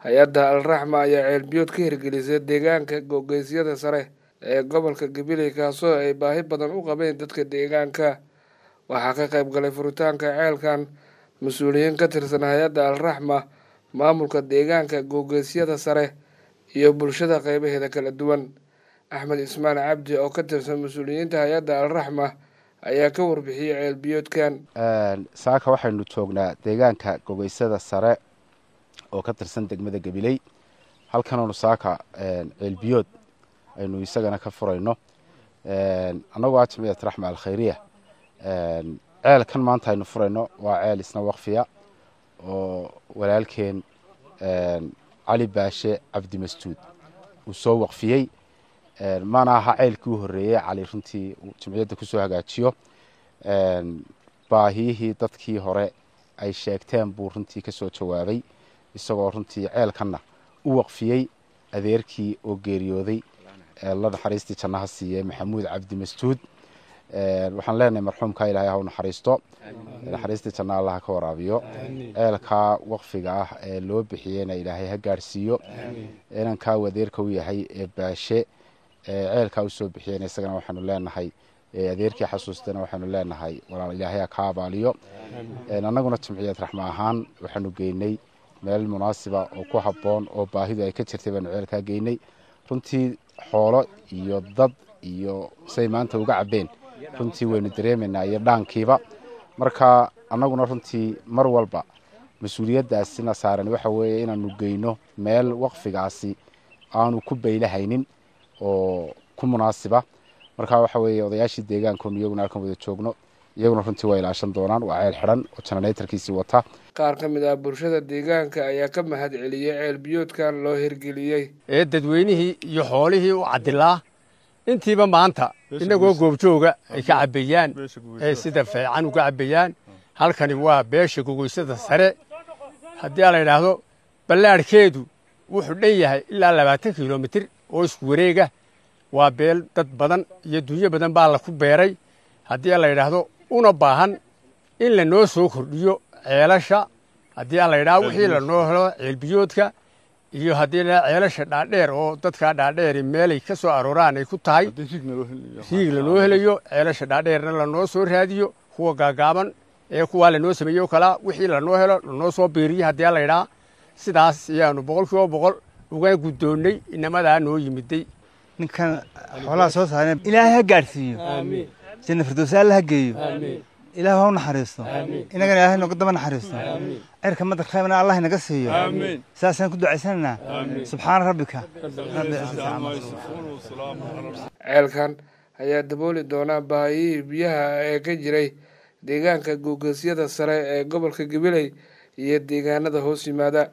hay-adda alraxma ayaa ceelbiyood ka hirgelisay deegaanka googeysyada sare ee gobolka gabiley kaasoo ay baahi badan u qabeen dadka deegaanka waxaa ka qayb galay furitaanka ceelkan mas-uuliyiin ka tirsan hay-adda alraxma maamulka deegaanka googeysyada sare iyo bulshada qeybaheeda kala duwan axmed ismaan cabdi oo ka tirsan mas-uuliyiinta hay-adda alraxma ayaa ka warbixiyey ceelbiyoodkan saaka waxaynu joognaa deegaanka gogeysada sare oo ka tirsan degmada gabiley halkanoonu saaka ceelbiyood aynu isagana ka furayno annagoo ah jamciyat raxma alkhayriya ceelkan maanta aynu furayno waa ceel isna wakfiya oo walaalkeen cali baashe cabdi masjuud uu soo waqfiyey mana aha ceelkii u horreeyey cali runtii jamciyadda kusoo hagaajiyo baahiyihii dadkii hore ay sheegteen buu runtii kasoo jawaabay isagoo runtii ceelkanna u waqfiyey adeerkii oo geeriyooday la naxariistii jannaha siiyey maxamuud cabdi masjuud waxaan leenahay marxuumka ilaahay ha u naxariisto naxariistii janna allah ka waraabiyo ceelkaa waqfiga ah ee loo bixiyeyna ilaahay ha gaarhsiiyo inankaa uu adeerka u yahay ee baashe ceelkaa usoo bixiyeyna isagana waxaanu leenahay adeerkii xasuustana waxaanu leenahay walaal ilaahay ha ka abaaliyo annaguna jamciyad raxma ahaan waxaanu geynay meel munaasiba oo ku habboon oo baahidu ay ka jirtay baanu ceelkaa geynay runtii xoolo iyo dad iyo say maanta uga cabbeen runtii waynu dareemaynaa iyo dhaankiiba marka annaguna runtii mar walba mas-uuliyaddaasina saaran waxa weeye inaanu geyno meel waqfigaasi aanu ku baylahaynin oo ku munaasiba marka waxa weeye odayaashii deegaankoonu iyaguna halkan wada joogno iyaguna runtii waa ilaashan doonaan waa ceel xidhan oo jananaytarkiisii wata qaar ka mid ah bulshada deegaanka ayaa ka mahad celiyey ceel biyoodkan loo hirgeliyey ee dadweynihii iyo xoolihii u cadilaa intiiba maanta inagoo goobjooga ay ka cabbayaan ee sida fiican uga cabbayaan halkani waa beesha gogoysada sare haddii la yidhaahdo ballaadhkeedu wuxuu dhan yahay ilaa labaatan kilomitir oo isku wareega waa beel dad badan iyo dunyo badan baa laku beeray haddii la yidhaahdo una baahan in lanoo soo kordhiyo ceelasha haddii la yidhahdo wixii lanoo helo ceelbiyoodka iyo haddii la ceelasha dhaadheer oo dadkaa dhaadheeri meelay ka soo arooraan ay ku tahay riig lanoo helayo ceelasha dhaadheerna lanoo soo raadiyo kuwa gaagaaban ee kuwaa lanoo sameeyo kalaa wixii lanoo helo lanoo soo biiriyo haddii la yidhaha sidaas ayaanu boqol kiiba boqol uga guddoonnay inamadaa noo yimiday ninkan xoolaha soo saareen ilaahay ha gaadhsiiyo janna firdowsi alla ha geeyo ilaah ha u naxariisto inagana ilahay nooga daba naxariisto cirka madar khaymana allah inaga siiyo saasaan ku ducaysanaynaa subxaana rabbika ceelkan ayaa dabooli doonaa baahiyihii biyaha ee ka jiray deegaanka googeesyada sare ee gobolka gabiley iyo deegaanada hoos yimaada